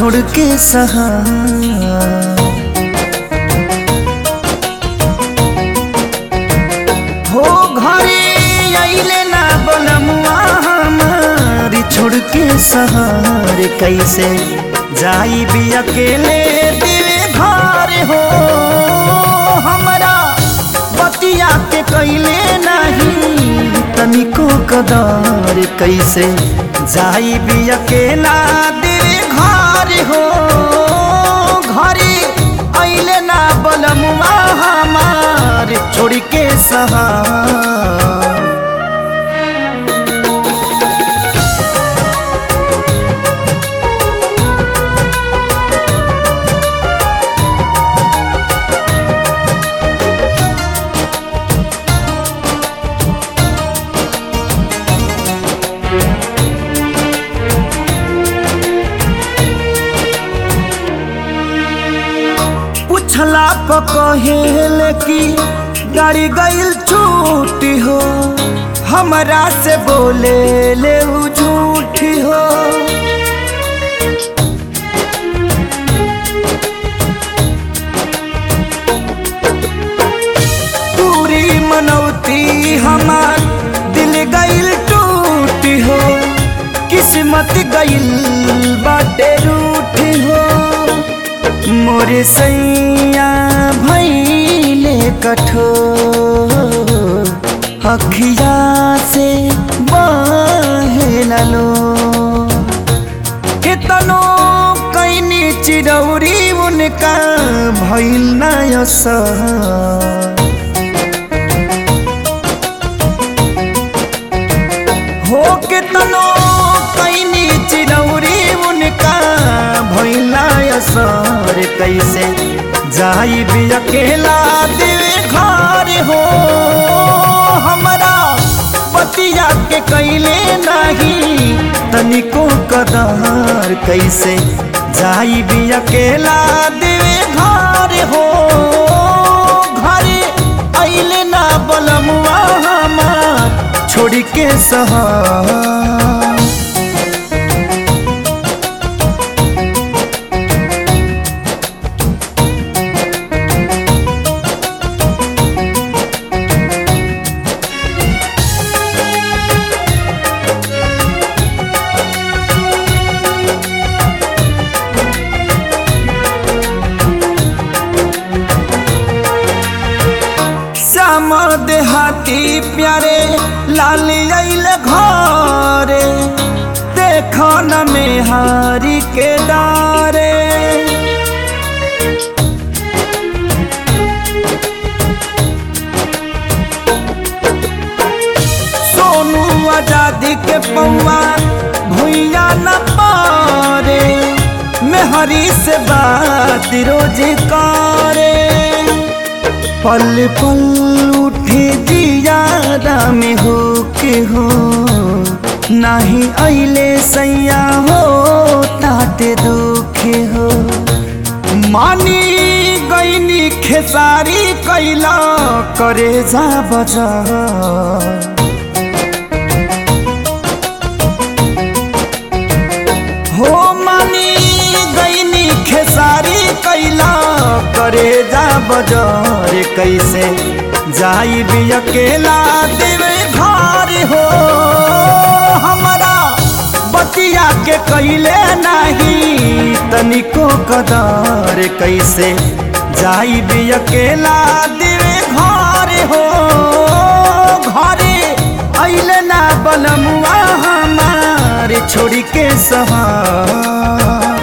छोड़ के सहा हो घरे अइले ना बलमुआ हमारी छोड़ के सहार कैसे जाई भी अकेले दिल घर हो हमरा बतिया के कैले नहीं तनिको कदार कैसे जाई भी अकेला दिल घर हो घरे अइले ना बलमुआ हमार छोड़ के सहार पूछला प कहेल कि गाड़ी गईल छूटी हो हमरा से बोले ले उ झूठी हो पूरी मनौती हमार दिल गईल टूटी हो किस्मत गईल बाटे रूठी हो मोरे सैया भैले कठोर अखिया से बहेललो कितनो कैनी चिरौरी उनका भैल नयसर हो कितनो कैनी चिरौरी उनका भैला असर कैसे जाई भी अकेला दिल घर हो हमरा पतिया के कैले नहीं तनिको कदार कैसे जाई भी अकेला दिल घर हो घरे अइले ना बलमुआ हमार छोड़ के सहार श्याम देहाती प्यारे लाल अइल घरे देख न मेहारी के डारे सोनू आजादी के पौआ भुइया न पारे मेहरी से बात रोज करे पल पल उठे जियादा में हो के हो नाही अइले सैया हो ताते दुखे हो मानी गईनी खेसारी कैला करे जा बजा हो मानी गईनी खेसारी कैला करे जा बजार कैसे जाई भी अकेला देवे घर हो हमारा बतिया के कैले नहीं तनिको कदार कैसे जाई भी अकेला देवे घर हो घरे अइले ना बलमुआ हमारे छोड़ के सहार